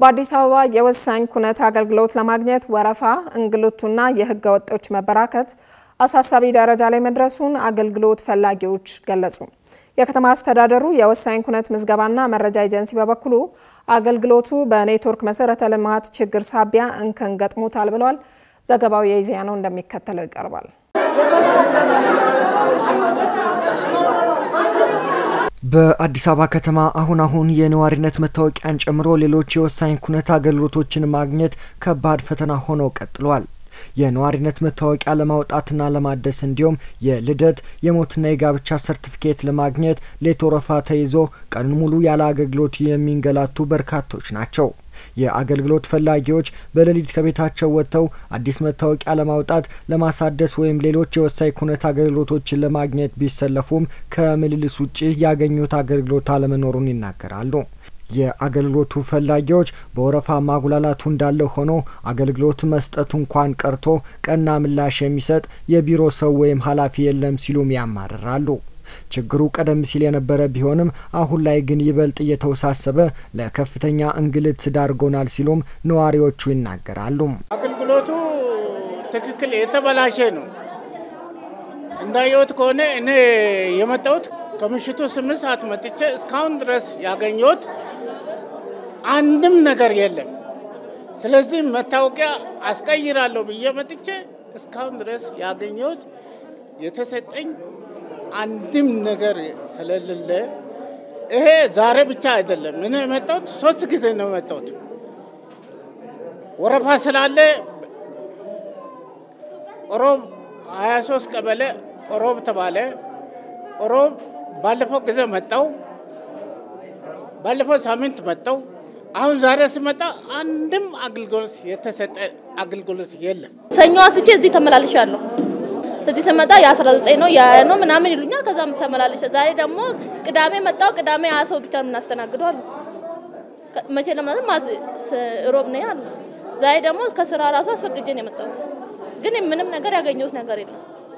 በአዲስ አበባ የወሳኝ ኩነት አገልግሎት ለማግኘት ወረፋ፣ እንግልቱና የህገ ወጦች መበራከት አሳሳቢ ደረጃ ላይ መድረሱን አገልግሎት ፈላጊዎች ገለጹ። የከተማ አስተዳደሩ የወሳኝ ኩነት ምዝገባና መረጃ ኤጀንሲ በበኩሉ አገልግሎቱ በኔትወርክ መሰረተ ልማት ችግር ሳቢያ እንከን ገጥሞታል ብሏል። ዘገባው የኢዜአ ነው፣ እንደሚከተለው ይቀርባል። በአዲስ አበባ ከተማ አሁን አሁን የነዋሪነት መታወቂያን ጨምሮ ሌሎች የወሳኝ ኩነት አገልግሎቶችን ማግኘት ከባድ ፈተና ሆኖ ቀጥሏል። የነዋሪነት መታወቂያ ለማውጣትና ለማደስ እንዲሁም የልደት የሞትና የጋብቻ ሰርቲፊኬት ለማግኘት ሌት ወረፋ ተይዞ ቀኑን ሙሉ ያለ አገልግሎት የሚንገላቱ በርካቶች ናቸው። የአገልግሎት ፈላጊዎች በሌሊት ከቤታቸው ወጥተው አዲስ መታወቂያ ለማውጣት ለማሳደስ ወይም ሌሎች የወሳኝ ኩነት አገልግሎቶችን ለማግኘት ቢሰለፉም ከምልልስ ውጭ ያገኙት አገልግሎት አለመኖሩን ይናገራሉ። የአገልግሎቱ ፈላጊዎች በወረፋ ማጉላላቱ እንዳለ ሆኖ አገልግሎት መስጠቱ እንኳን ቀርቶ ቀና ምላሽ የሚሰጥ የቢሮ ሰው ወይም ኃላፊ የለም ሲሉም ያማርራሉ። ችግሩ ቀደም ሲል የነበረ ቢሆንም አሁን ላይ ግን ይበልጥ እየተወሳሰበ ለከፍተኛ እንግልት ዳርጎናል ሲሉም ነዋሪዎቹ ይናገራሉ። አገልግሎቱ ትክክል የተበላሸ ነው። እንዳየሁት ከሆነ እኔ የመጣሁት ከምሽቱ ስምንት ሰዓት መጥቼ እስካሁን ድረስ ያገኘሁት አንድም ነገር የለም። ስለዚህ መታወቂያ አስቀይራለሁ ብዬ መጥቼ እስካሁን ድረስ ያገኘሁት የተሰጠኝ አንድም ነገር ስለሌለ ይሄ ዛሬ ብቻ አይደለም። እኔ የመጣሁት ሶስት ጊዜ ነው የመጣሁት። ወረፋ ስላለ ሮብ 23 ቀበሌ ሮብ ተባለ። ሮብ ባለፈው ጊዜ መጣው፣ ባለፈው ሳምንት መጣው። አሁን ዛሬ ስመጣ አንድም አገልግሎት የተሰጠ አገልግሎት የለም። ሰኞ አስቼ እዚህ ተመላልሻለሁ። እዚህ ስመጣ የ19 ነው የ20 ነው ምናምን ይሉኛል። ከዛም ተመላልሸ ዛሬ ደግሞ ቅዳሜ መጣው። ቅዳሜ ያ ሰው ብቻ የምናስተናግደው አሉ። መቼ ለማለት ሮብ ነው ያሉ። ዛሬ ደግሞ ከስራ ራሱ አስፈቅጄ ነው የመጣሁት። ግን ምንም ነገር ያገኘሁት ነገር የለም።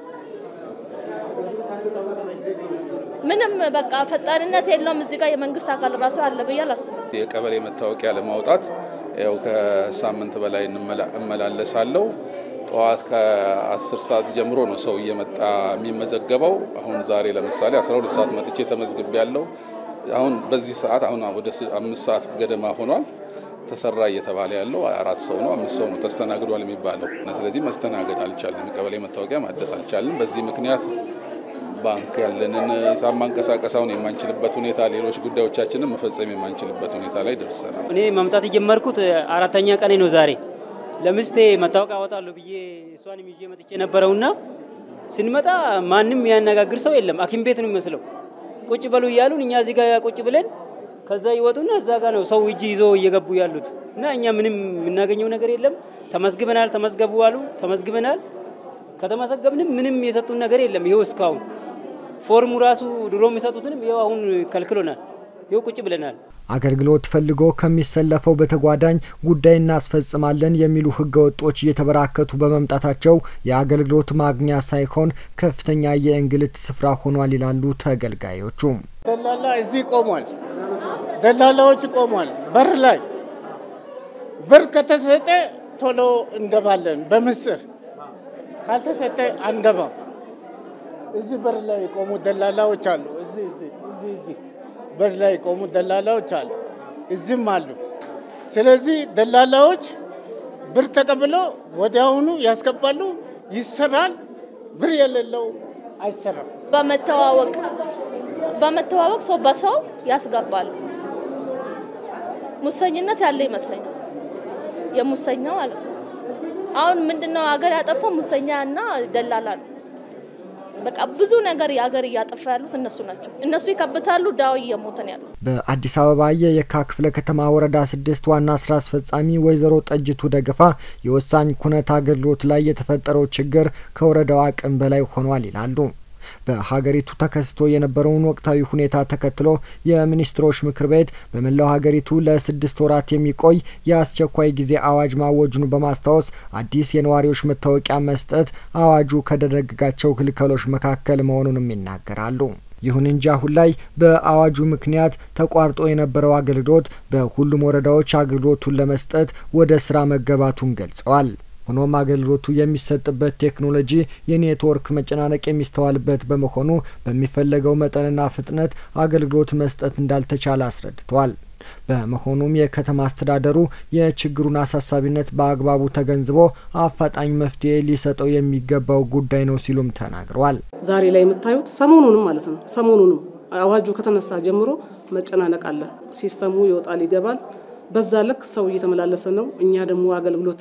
ምንም በቃ ፈጣንነት የለውም። እዚህ ጋር የመንግስት አካል ራሱ አለ ብዬ አላስብም። የቀበሌ መታወቂያ ለማውጣት ያው ከሳምንት በላይ እመላለሳለሁ። ጠዋት ከ10 ሰዓት ጀምሮ ነው ሰው እየመጣ የሚመዘገበው። አሁን ዛሬ ለምሳሌ 12 ሰዓት መጥቼ ተመዝግቤ ያለው አሁን በዚህ ሰዓት አሁን ወደ አምስት ሰዓት ገደማ ሆኗል። ተሰራ እየተባለ ያለው አራት ሰው ነው አምስት ሰው ነው ተስተናግዷል የሚባለው። ስለዚህ መስተናገድ አልቻልንም። ቀበሌ መታወቂያ ማደስ አልቻልንም። በዚህ ምክንያት ባንክ ያለንን ሂሳብ ማንቀሳቀስ አሁን የማንችልበት ሁኔታ፣ ሌሎች ጉዳዮቻችንን መፈጸም የማንችልበት ሁኔታ ላይ ደርሰናል። እኔ መምጣት የጀመርኩት አራተኛ ቀኔ ነው ዛሬ። ለምስቴ መታወቂያ አወጣለሁ ብዬ እሷን ይዤ መጥቼ ነበረውና ስንመጣ ማንም ያነጋግር ሰው የለም። ሐኪም ቤት ነው የሚመስለው። ቁጭ በሉ እያሉን እኛ እዚህ ጋር ቁጭ ብለን ከዛ ይወጡና እዛ ጋር ነው ሰው እጅ ይዞ እየገቡ ያሉት እና እኛ ምንም የምናገኘው ነገር የለም። ተመዝግበናል፣ ተመዝገቡ አሉ፣ ተመዝግበናል። ከተመዘገብንም ምንም የሰጡን ነገር የለም። ይኸው እስካሁን ፎርሙ ራሱ ድሮ የሚሰጡትንም ይኸው አሁን ከልክሎናል። ይኸው ቁጭ ብለናል። አገልግሎት ፈልጎ ከሚሰለፈው በተጓዳኝ ጉዳይ እናስፈጽማለን የሚሉ ህገወጦች እየተበራከቱ በመምጣታቸው የአገልግሎት ማግኛ ሳይሆን ከፍተኛ የእንግልት ስፍራ ሆኗል ይላሉ ተገልጋዮቹ። ደላላ እዚህ ቆሟል። ደላላዎች ቆሟል በር ላይ ብር ከተሰጠ ቶሎ እንገባለን በምስር ካልተሰጠ አንገባም። እዚህ በር ላይ የቆሙ ደላላዎች አሉ። እዚህ እዚህ እዚህ በር ላይ የቆሙ ደላላዎች አሉ። እዚህም አሉ። ስለዚህ ደላላዎች ብር ተቀብሎ ወዲያውኑ ያስገባሉ፣ ይሰራል። ብር የሌለው አይሰራም። በመተዋወቅ በመተዋወቅ ሰው በሰው ያስገባሉ። ሙሰኝነት ያለ ይመስለኛል። የሙሰኛ ማለት ነው። አሁን ምንድነው ሀገር ያጠፋው ሙሰኛ እና ደላላ ነው። በቃ ብዙ ነገር የሀገር እያጠፋ ያሉት እነሱ ናቸው። እነሱ ይከብታሉ፣ ዳው እየሞተን ያሉ። በአዲስ አበባ የየካ ክፍለ ከተማ ወረዳ ስድስት ዋና ስራ አስፈጻሚ ወይዘሮ ጠጅቱ ደገፋ የወሳኝ ኩነት አገልግሎት ላይ የተፈጠረው ችግር ከወረዳው አቅም በላይ ሆኗል ይላሉ። በሀገሪቱ ተከስቶ የነበረውን ወቅታዊ ሁኔታ ተከትሎ የሚኒስትሮች ምክር ቤት በመላው ሀገሪቱ ለስድስት ወራት የሚቆይ የአስቸኳይ ጊዜ አዋጅ ማወጁን በማስታወስ አዲስ የነዋሪዎች መታወቂያ መስጠት አዋጁ ከደነገጋቸው ክልከሎች መካከል መሆኑንም ይናገራሉ። ይሁን እንጂ አሁን ላይ በአዋጁ ምክንያት ተቋርጦ የነበረው አገልግሎት በሁሉም ወረዳዎች አገልግሎቱን ለመስጠት ወደ ስራ መገባቱን ገልጸዋል። ሆኖም አገልግሎቱ የሚሰጥበት ቴክኖሎጂ የኔትወርክ መጨናነቅ የሚስተዋልበት በመሆኑ በሚፈለገው መጠንና ፍጥነት አገልግሎት መስጠት እንዳልተቻለ አስረድተዋል። በመሆኑም የከተማ አስተዳደሩ የችግሩን አሳሳቢነት በአግባቡ ተገንዝቦ አፋጣኝ መፍትሄ ሊሰጠው የሚገባው ጉዳይ ነው ሲሉም ተናግረዋል። ዛሬ ላይ የምታዩት ሰሞኑንም ማለት ነው ሰሞኑንም አዋጁ ከተነሳ ጀምሮ መጨናነቅ አለ። ሲስተሙ ይወጣል ይገባል። በዛ ልክ ሰው እየተመላለሰ ነው። እኛ ደግሞ አገልግሎት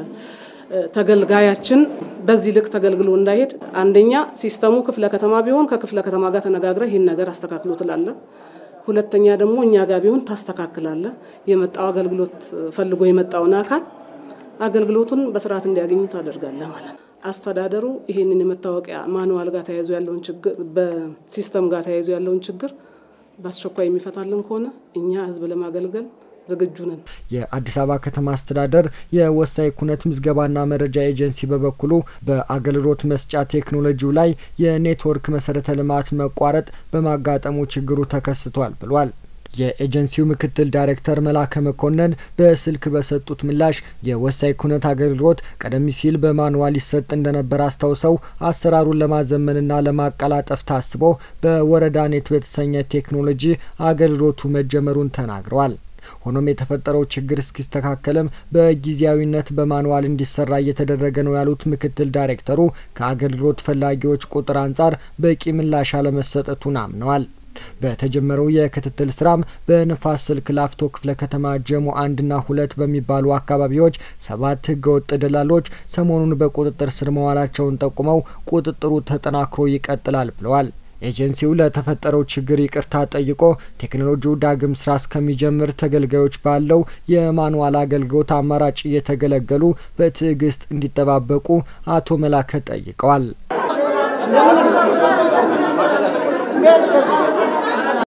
ተገልጋያችን በዚህ ልክ ተገልግሎ እንዳይሄድ አንደኛ ሲስተሙ ክፍለ ከተማ ቢሆን ከክፍለ ከተማ ጋር ተነጋግረ ይህን ነገር አስተካክሎ ትላለ። ሁለተኛ ደግሞ እኛ ጋር ቢሆን ታስተካክላለ። የመጣው አገልግሎት ፈልጎ የመጣውን አካል አገልግሎቱን በስርዓት እንዲያገኝ ታደርጋለ ማለት ነው። አስተዳደሩ ይህንን የመታወቂያ ማኑዋል ጋር ተያይዞ ያለውን ችግር በሲስተም ጋር ተያይዞ ያለውን ችግር በአስቸኳይ የሚፈታልን ከሆነ እኛ ህዝብ ለማገልገል ዝግጁ ነን። የአዲስ አበባ ከተማ አስተዳደር የወሳኝ ኩነት ምዝገባና መረጃ ኤጀንሲ በበኩሉ በአገልግሎት መስጫ ቴክኖሎጂው ላይ የኔትወርክ መሰረተ ልማት መቋረጥ በማጋጠሙ ችግሩ ተከስቷል ብሏል። የኤጀንሲው ምክትል ዳይሬክተር መላከ መኮንን በስልክ በሰጡት ምላሽ የወሳኝ ኩነት አገልግሎት ቀደም ሲል በማንዋል ይሰጥ እንደነበር አስታውሰው አሰራሩን ለማዘመንና ለማቀላጠፍ ታስቦ በወረዳ ኔት በተሰኘ ቴክኖሎጂ አገልግሎቱ መጀመሩን ተናግረዋል። ሆኖም የተፈጠረው ችግር እስኪስተካከልም በጊዜያዊነት በማንዋል እንዲሰራ እየተደረገ ነው ያሉት ምክትል ዳይሬክተሩ ከአገልግሎት ፈላጊዎች ቁጥር አንጻር በቂ ምላሽ አለመሰጠቱን አምነዋል። በተጀመረው የክትትል ስራም በንፋስ ስልክ ላፍቶ ክፍለ ከተማ ጀሞ አንድና ሁለት በሚባሉ አካባቢዎች ሰባት ህገወጥ ደላሎች ሰሞኑን በቁጥጥር ስር መዋላቸውን ጠቁመው ቁጥጥሩ ተጠናክሮ ይቀጥላል ብለዋል። ኤጀንሲው ለተፈጠረው ችግር ይቅርታ ጠይቆ ቴክኖሎጂው ዳግም ስራ እስከሚጀምር ተገልጋዮች ባለው የማንዋል አገልግሎት አማራጭ እየተገለገሉ በትዕግስት እንዲጠባበቁ አቶ መላከ ጠይቀዋል።